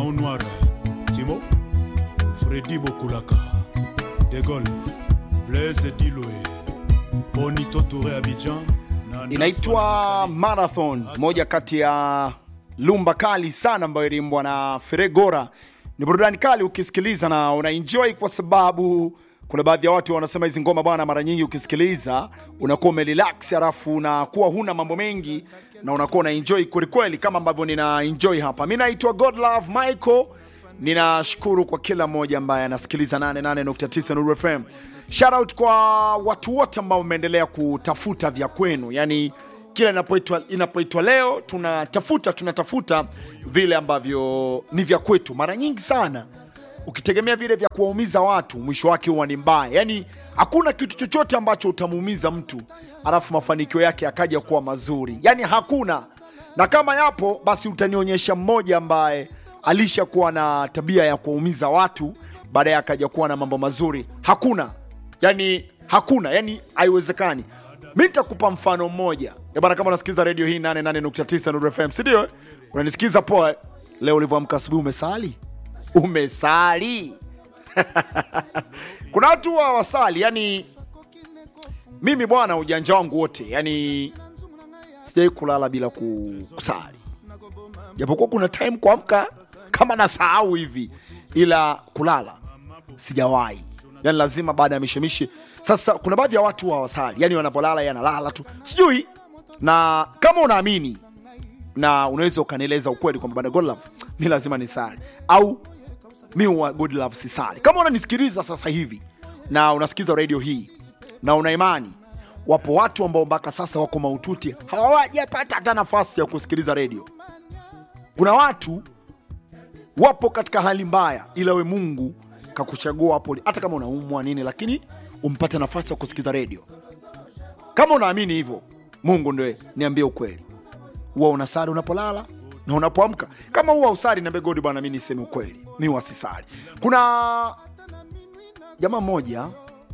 Mao Noir, Timo, Freddy Bokulaka, De Gaulle, Blaise Diloé, Bonito Touré Abidjan, na inaitwa Marathon, moja kati ya lumba kali sana ambayo iliimbwa na Feregora. Ni burudani kali ukisikiliza na unaenjoy, kwa sababu kuna baadhi ya watu wanasema hizi ngoma bwana, mara nyingi ukisikiliza unakuwa umerelax, halafu unakuwa huna mambo mengi na unakuwa unaenjoy kwelikweli, kama ambavyo nina enjoy hapa. Mi naitwa Godlove Michael, ninashukuru kwa kila mmoja ambaye anasikiliza 88.9 Nuru FM. Shout out kwa watu wote ambao mmeendelea kutafuta vya kwenu, yani kila inapoitwa inapoitwa leo tunatafuta tunatafuta vile ambavyo ni vya kwetu. Mara nyingi sana ukitegemea vile vya kuwaumiza watu, mwisho wake huwa ni mbaya. Yani hakuna kitu chochote ambacho utamuumiza mtu alafu mafanikio yake akaja kuwa mazuri, yani hakuna. Na kama yapo, basi utanionyesha mmoja ambaye alishakuwa na tabia ya kuwaumiza watu baadaye akaja kuwa na mambo mazuri. Hakuna, yani hakuna, yani haiwezekani. Mi nitakupa mfano mmoja Eh bana, kama unasikiliza redio hii 88.9 Nuru FM, si ndio? Unanisikiza poa. Leo ulivyoamka asubuhi, umesali umesali? Kuna watu huwa wasali, yani mimi bwana, ujanja wangu wote, yani sijai kulala bila ku- kusali, japokuwa kuna time kuamka kama nasahau hivi, ila kulala sijawahi, yani lazima baada ya mishemishe. Sasa kuna baadhi ya watu hawasali, yani wanapolala yanalala tu, sijui. Na kama unaamini na unaweza ukanieleza ukweli kwamba bana Godlove, mi lazima nisali au mi wa Godlove sisali. Kama unanisikiliza sasa hivi na unasikiza radio hii na una imani, wapo watu ambao mpaka sasa wako maututi, hawajapata hata nafasi ya kusikiliza radio. Kuna watu wapo katika hali mbaya, ila we Mungu kakuchagua hapo, hata kama unaumwa nini, lakini umpate nafasi ya kusikiza redio. Kama unaamini hivyo, Mungu ndio niambie ukweli, huwa unasali unapolala na unapoamka? Kama huwa usali, niambie God bwana, mi niseme ukweli, mi wasisali. Kuna jamaa mmoja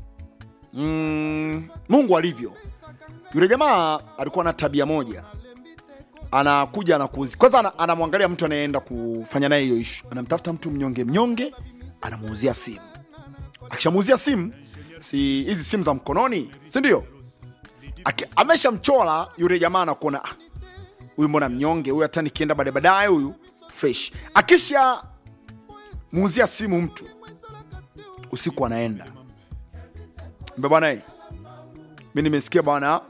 mm, Mungu alivyo, yule jamaa alikuwa na tabia moja anakuja anakuuzi kwanza, ana- anamwangalia mtu anayeenda kufanya naye hiyo ishu, anamtafuta mtu mnyonge mnyonge, anamuuzia simu. Akishamuuzia simu, si hizi simu za mkononi, si ndio? Aki- Ameshamchola yule jamaa, anakuona "Ah, huyu mbona mnyonge huyu, hata nikienda baadaye baadaye huyu fresh. Akisha muuzia simu mtu, usiku anaenda mbe bwana, eh, mi nimesikia bwana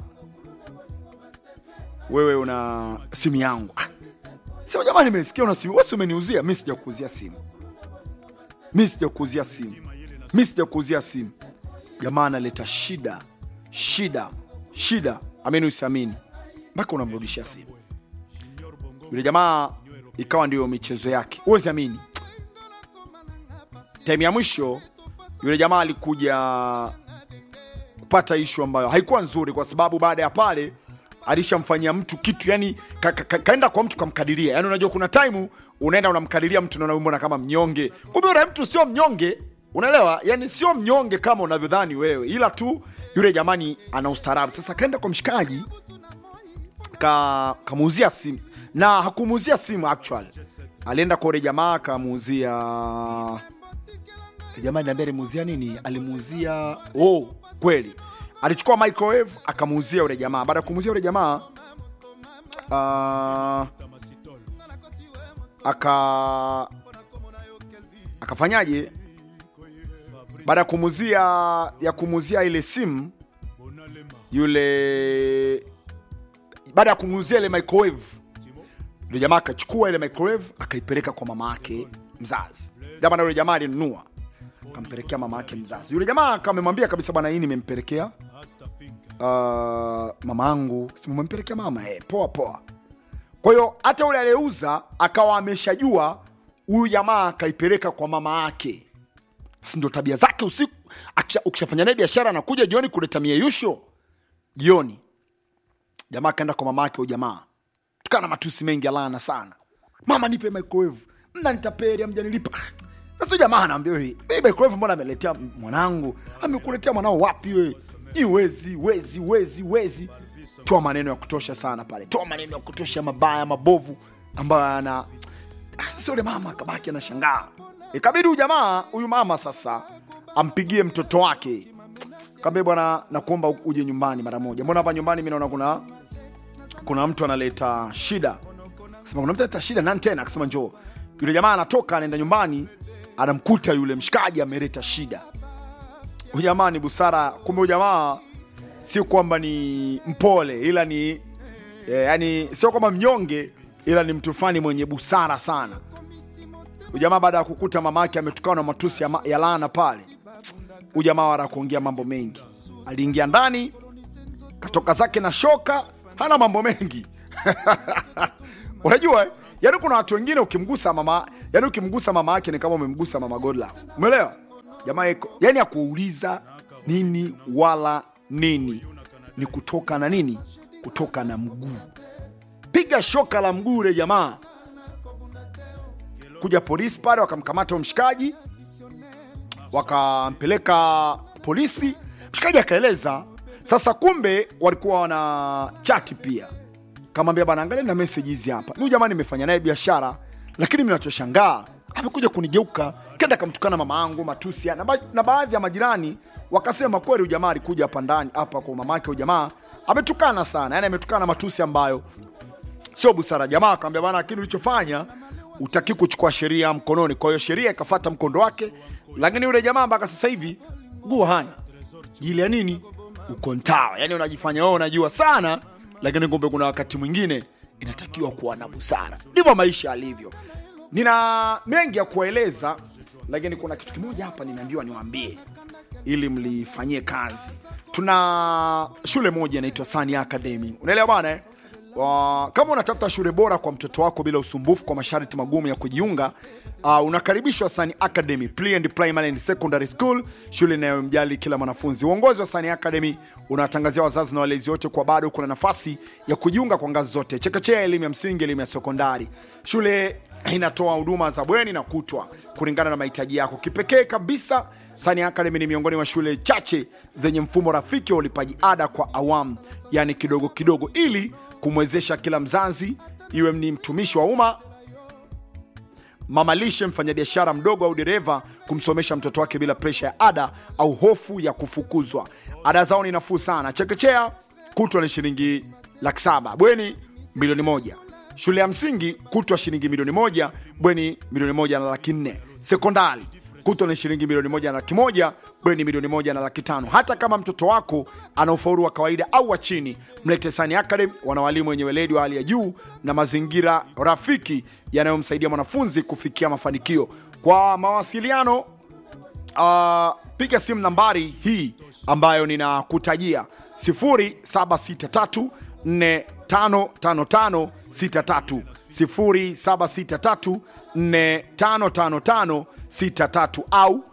wewe una simu yangu. Ah, Sema jamani, nimesikia una simu. Wewe si umeniuzia? Mimi sijakuuzia simu. Mimi sijakuuzia simu. Mimi sijakuuzia simu. Jamaa analeta shida, shida, shida. Amini usiamini. Mpaka unamrudishia simu. Yule jamaa ikawa ndio michezo yake. Huwezi amini. Time ya mwisho yule jamaa alikuja kupata ishu ambayo haikuwa nzuri, kwa sababu baada ya pale alishamfanyia mtu kitu yani ka, ka, ka, kaenda kwa mtu kamkadiria. Yani unajua kuna time unaenda unamkadiria mtu naona mbona kama mnyonge, kumbe yule mtu sio mnyonge, unaelewa? Yani sio mnyonge kama unavyodhani wewe, ila tu yule jamani ana ustaarabu. Sasa kaenda kwa mshikaji ka kamuuzia simu na hakumuuzia simu actual, alienda kwa yule jamaa akamuuzia jamaa niambia alimuuzia nini? Alimuuzia oh, kweli alichukua microwave akamuuzia yule jamaa. Baada ya kumuuzia yule jamaa uh, aka akafanyaje? Baada ya kumuuzia ya kumuuzia ile simu yule, baada ya kumuuzia ile microwave yule jamaa akachukua ile microwave akaipeleka kwa mama yake mzazi. Jamaa na yule jamaa alinunua kampelekea mama yake mzazi. Yule jamaa kamemwambia kabisa, bwana, hii nimempelekea uh, mama yangu. Simempelekea mama eh, poa poa. Kwa hiyo hata yule aliyeuza akawa ameshajua huyu jamaa akaipeleka kwa mama yake, si ndio tabia zake usiku. akisha- Ukishafanya naye biashara anakuja jioni kuleta mieyusho jioni. Jamaa akaenda kwa mama yake, huyu jamaa tukana matusi mengi alana sana, mama nipe microwave, mna nitapeli, amjanilipa sasa huyu jamaa anaambia wewe, "Hii microwave mbona ameletea mwanangu? Amekuletea mwanao wapi wewe? Ni wezi, wezi, wezi, wezi." Toa maneno ya kutosha sana pale, toa maneno ya kutosha mabaya mabovu ambayo ana sasa yule mama akabaki anashangaa ikabidi huyu jamaa huyu mama sasa ampigie mtoto wake kaambia bwana nakuomba uje nyumbani mara moja mbona hapa nyumbani mi naona kuna kuna mtu analeta shida Sema, kuna mtu analeta shida nani tena akasema njoo yule jamaa anatoka anaenda nyumbani anamkuta yule mshikaji ameleta shida huyu jamaa ni busara kumbe huyu jamaa sio kwamba ni mpole ila ni eh, yani sio kwamba mnyonge ila ni mtu fulani mwenye busara sana huyu jamaa baada ya kukuta mama yake ametukana na matusi ya, ma- ya laana pale huyu jamaa wala kuongea mambo mengi aliingia ndani katoka zake na shoka hana mambo mengi unajua eh? yani kuna watu wengine ukimgusa mama yani ukimgusa mama yake ni kama umemgusa mama godla umeelewa jamaa iko yani akuuliza nini wala nini ni kutoka na nini kutoka na mguu piga shoka la mguu ule jamaa kuja polisi pale wakamkamata huyo mshikaji wakampeleka polisi mshikaji akaeleza sasa kumbe walikuwa wana chati pia kamwambia bana angalia na message hizi hapa mi jamani nimefanya naye biashara lakini minachoshangaa amekuja kunigeuka kenda akamtukana mama yangu matusi na, ba na baadhi ya majirani wakasema kweli huyu jamaa alikuja hapa ndani hapa kwa mama yake huyu jamaa ametukana sana yani ametukana matusi ambayo sio busara jamaa akamwambia bana lakini ulichofanya utaki kuchukua sheria mkononi kwa hiyo sheria ikafata mkondo wake lakini yule jamaa mpaka sasa hivi nguo hana ile ya nini ukontawa yani unajifanya wewe unajua sana lakini kumbe kuna wakati mwingine inatakiwa kuwa na busara ndivyo maisha yalivyo nina mengi ya kuwaeleza lakini kuna kitu kimoja hapa nimeambiwa niwaambie ili mlifanyie kazi tuna shule moja inaitwa Sani Academy unaelewa bana eh? Wa- kama unatafuta shule bora kwa mtoto wako bila usumbufu kwa masharti magumu ya kujiunga uh, unakaribishwa Sani Academy Pre and Primary and Secondary School, shule inayomjali kila mwanafunzi. Uongozi wa Sani Academy unawatangazia wazazi na walezi wote kwa bado kuna nafasi ya kujiunga kwa ngazi zote, chekechea, elimu ya msingi, elimu ya sekondari. Shule inatoa huduma za bweni na kutwa kulingana na mahitaji yako. Kipekee kabisa, Sani Academy ni miongoni mwa shule chache zenye mfumo rafiki wa ulipaji ada kwa awamu, yani kidogo kidogo, ili kumwezesha kila mzazi, iwe ni mtumishi wa umma mamalishe, mfanyabiashara mdogo au dereva kumsomesha mtoto wake bila presha ya ada au hofu ya kufukuzwa. Ada zao ni nafuu sana. Chekechea kutwa ni shilingi laki saba, bweni milioni moja. Shule ya msingi kutwa shilingi milioni moja, bweni milioni moja na laki nne. Sekondari kutwa ni shilingi milioni moja na laki moja, bweni milioni moja na laki tano. Hata kama mtoto wako ana ufaulu wa kawaida au wa chini, mlete Sani Academy. Wana walimu wenye weledi wa hali ya juu na mazingira rafiki yanayomsaidia mwanafunzi kufikia mafanikio. Kwa mawasiliano uh, piga simu nambari hii ambayo ninakutajia 0763455563 0763455563 au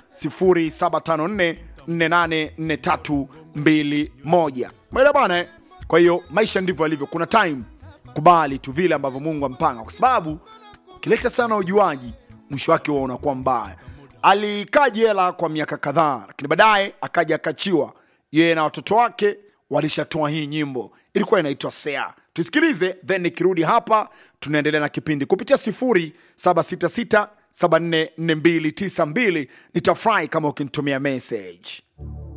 0754484321 mwele bwana eh? kwa hiyo maisha ndivyo yalivyo kuna time kubali tu vile ambavyo mungu ampanga kwa sababu ukileta sana ujuaji mwisho wake huwa unakuwa mbaya alikaa jela kwa miaka kadhaa lakini baadaye akaja akachiwa yeye na watoto wake walishatoa hii nyimbo ilikuwa inaitwa sea tusikilize then nikirudi hapa tunaendelea na kipindi kupitia 0766 744292 nitafurahi kama ukinitumia message